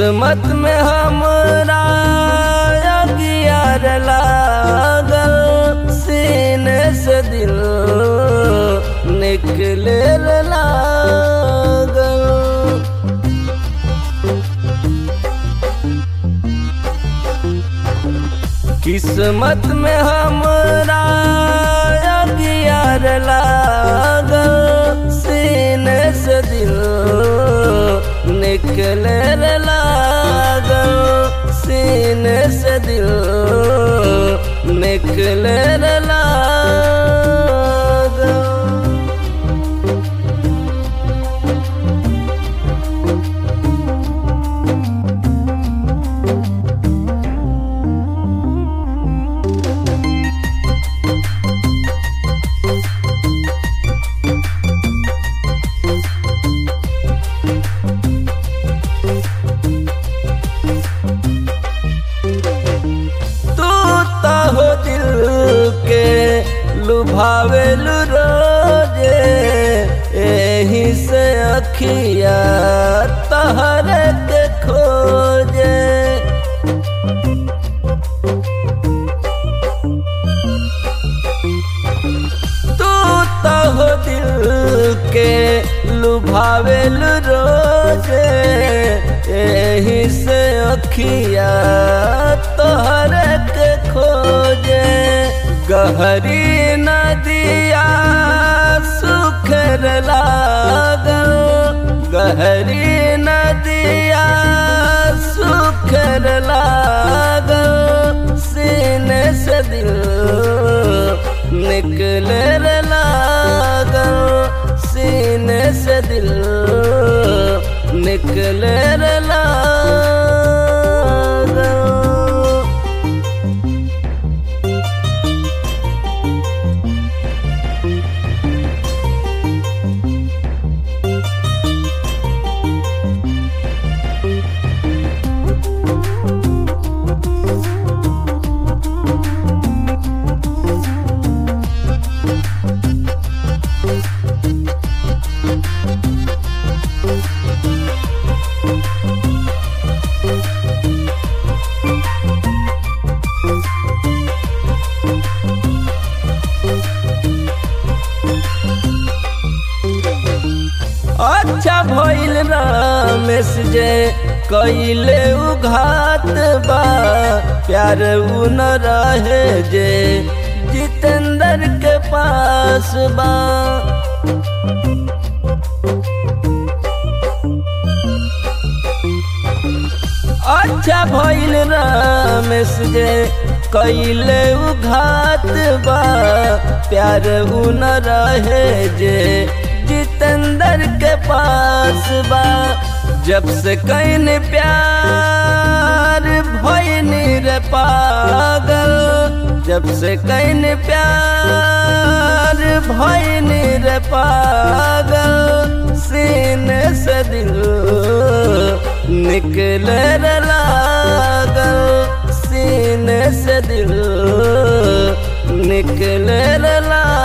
किस्मत में हमरा अगियार लागल सीने से दिल निकले लागल किस्मत में हमरा अगियार लागल सीने से दिल निकले लागल सीने से दिल निकले लागल तू तो हो दिल के लुभावेल रोजे एही से अखिया तहरे के खोजे तू तो हो दिल के लुभावेल रोजे एही से अखिया तोहरे के खोजे गहरी नदिया सुखर लागल गहरी नदिया सुखर लागल सीने से दिल निकले लागल सीने से दिल निकले लागल अच्छा भइल रामेश जे कैले उघात बा प्यार उ न रहे जे जितेंद्र के पास बा अच्छा भइल रामेश जे कैले उघात बा प्यार उ न रहे जे जितेंद्र के पास बा जब से कैन प्यार भइनी रे पागल जब से कैन प्यार भइनी रे पागल सीने से दिल निकले रे लागल सीने से दिल निकले रे लागल